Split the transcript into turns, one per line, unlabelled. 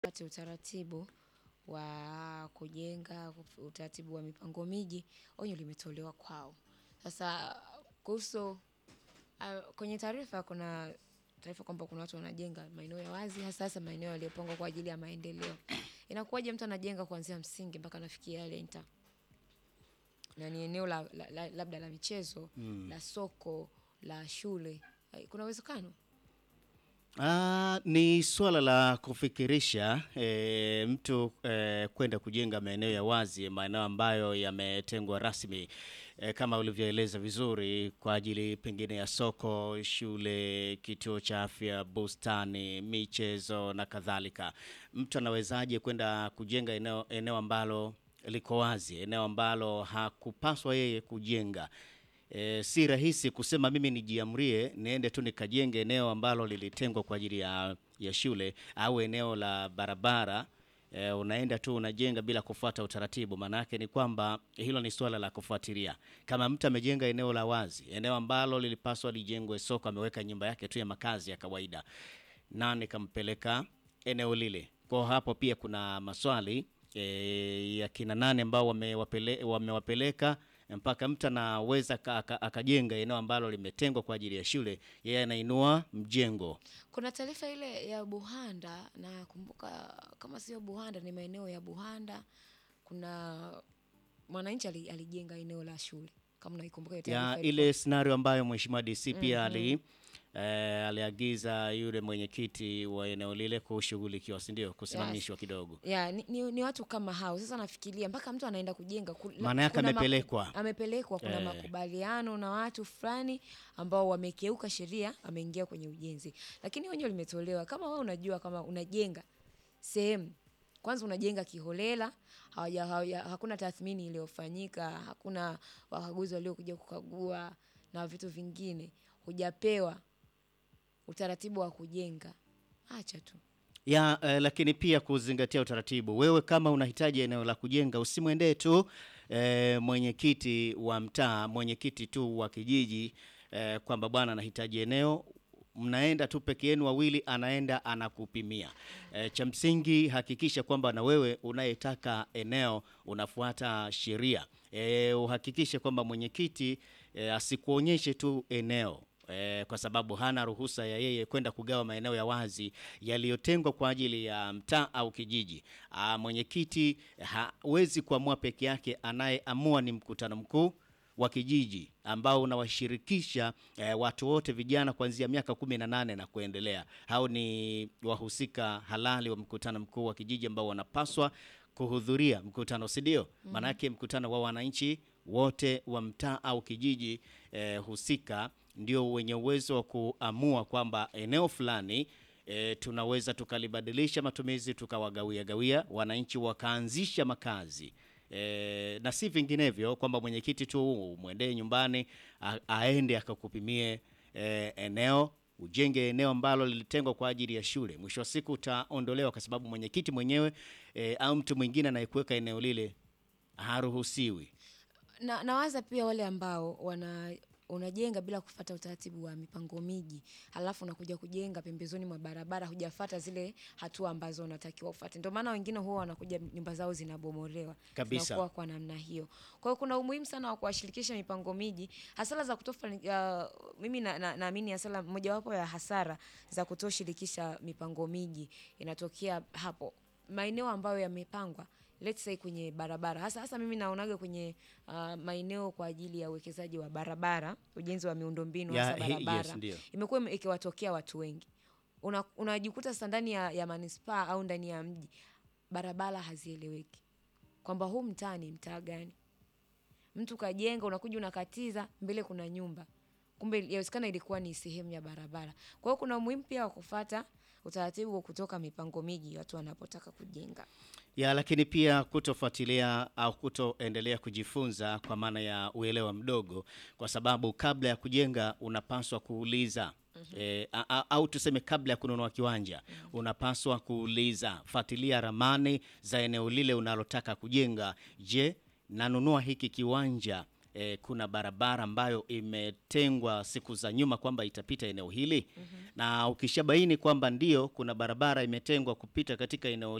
pate utaratibu wa kujenga, utaratibu wa mipango miji, onyo limetolewa kwao. Sasa kuhusu kwenye taarifa kuna taarifa kwamba kuna watu wanajenga maeneo ya wazi hasa hasa maeneo yaliyopangwa kwa ajili ya maendeleo. Inakuwaje mtu anajenga kuanzia msingi mpaka anafikia yale nta na ni eneo la, la, la, labda la michezo la soko la shule, kuna uwezekano?
Ah, ni swala la kufikirisha e, mtu e, kwenda kujenga maeneo ya wazi, maeneo ambayo yametengwa rasmi e, kama ulivyoeleza vizuri kwa ajili pengine ya soko, shule, kituo cha afya, bustani, michezo na kadhalika. Mtu anawezaje kwenda kujenga eneo, eneo ambalo liko wazi, eneo ambalo hakupaswa yeye kujenga? E, si rahisi kusema mimi nijiamrie niende tu nikajenge eneo ambalo lilitengwa kwa ajili ya, ya shule au eneo la barabara. E, unaenda tu unajenga bila kufuata utaratibu. Maana yake ni kwamba hilo ni swala la kufuatilia. Kama mtu amejenga eneo la wazi, eneo ambalo lilipaswa lijengwe soko, ameweka nyumba yake tu ya makazi ya kawaida, nani kampeleka eneo lile? Kwa hapo pia kuna maswali e, ya kina nane ambao wamewapele, wamewapeleka mpaka mtu anaweza akajenga eneo ambalo limetengwa kwa ajili ya shule, yeye anainua mjengo.
Kuna taarifa ile ya Buhanda na kumbuka, kama sio Buhanda ni maeneo ya Buhanda, kuna mwananchi alijenga eneo la shule, kama unaikumbuka hiyo
ya
taarifa
ile scenario ambayo mheshimiwa DC pia ali eh, aliagiza yule mwenyekiti wa eneo lile kushughulikiwa, si ndio? Kusimamishwa kidogo.
ya ni, ni, ni watu kama hao. Sasa nafikiria mpaka mtu anaenda kujenga ku- la-
Maana yake
kuna maku-
amepelekwa.
amepelekwa, kuna
Eh.
makubaliano na watu fulani ambao wamekeuka sheria, ameingia kwenye ujenzi, lakini onyo limetolewa. Kama wewe unajua kama unajenga sehemu kwanza unajenga kiholela, hawaja, hawaja, hakuna tathmini iliyofanyika, hakuna wakaguzi waliokuja kukagua na vitu vingine, hujapewa utaratibu wa kujenga, acha tu.
ya eh, lakini pia kuzingatia utaratibu. Wewe kama unahitaji eneo la kujenga, usimwendee tu eh, mwenyekiti wa mtaa, mwenyekiti tu wa kijiji eh, kwamba bwana anahitaji eneo mnaenda tu peke yenu wawili, anaenda anakupimia. E, cha msingi hakikisha kwamba na wewe unayetaka eneo unafuata sheria. E, uhakikishe kwamba mwenyekiti e, asikuonyeshe tu eneo e, kwa sababu hana ruhusa ya yeye kwenda kugawa maeneo ya wazi yaliyotengwa kwa ajili ya mtaa au kijiji. Ah, Mwenyekiti hawezi kuamua peke yake, anayeamua ni mkutano mkuu wa kijiji ambao unawashirikisha eh, watu wote vijana kuanzia miaka kumi na nane na kuendelea. Hao ni wahusika halali wa mkutano mkuu wa kijiji ambao wanapaswa kuhudhuria mkutano, si ndio? Maanake mkutano wa wananchi wote wa mtaa au kijiji eh, husika ndio wenye uwezo wa kuamua kwamba eneo fulani E, tunaweza tukalibadilisha matumizi tukawagawia gawia wananchi wakaanzisha makazi e, na si vinginevyo kwamba mwenyekiti tu umwendee nyumbani a, aende akakupimie e, eneo ujenge eneo ambalo lilitengwa kwa ajili ya shule. Mwisho wa siku utaondolewa kwa sababu mwenyekiti mwenyewe e, au mtu mwingine anayekuweka eneo lile haruhusiwi.
na nawaza pia wale ambao wana unajenga bila kufata utaratibu wa mipango miji, halafu unakuja kujenga pembezoni mwa barabara, hujafata zile hatua ambazo unatakiwa ufate. Ndio maana wengine huwa wanakuja nyumba zao zinabomolewa
Kabisa.
zinakuwa kwa namna hiyo. Kwa hiyo kuna umuhimu sana wa kuwashirikisha mipango miji, hasara za kutofa. Uh, mimi naamini na, naamini hasara mojawapo ya hasara za kutoshirikisha mipango miji inatokea hapo maeneo ambayo yamepangwa let's say kwenye barabara hasa hasa mimi naonaga kwenye uh, maeneo kwa ajili ya uwekezaji wa barabara, ujenzi wa miundombinu
Ya,
hasa
he- yes,
barabara
ndio.
imekuwa ime- ikiwatokea watu wengi. Una- Unajikuta sasa ndani ya, ya manispaa au ndani ya mji barabara hazieleweki kwamba huu mtaa ni mtaa gani. Mtu kajenga, unakuja unakatiza, mbele kuna nyumba, kumbe yawezekana ilikuwa ni sehemu ya barabara. Kwa hiyo kuna umuhimu pia wa kufata utaratibu wa kutoka mipango miji watu wanapotaka kujenga.
ya lakini pia kutofuatilia au kutoendelea kujifunza kwa maana ya uelewa mdogo, kwa sababu kabla ya kujenga unapaswa kuuliza E, a, a, au tuseme kabla ya kununua kiwanja unapaswa kuuliza, fuatilia ramani za eneo lile unalotaka kujenga. Je, nanunua hiki kiwanja eh, kuna barabara ambayo imetengwa siku za nyuma kwamba itapita eneo hili na ukishabaini kwamba ndio kuna barabara imetengwa kupita katika eneo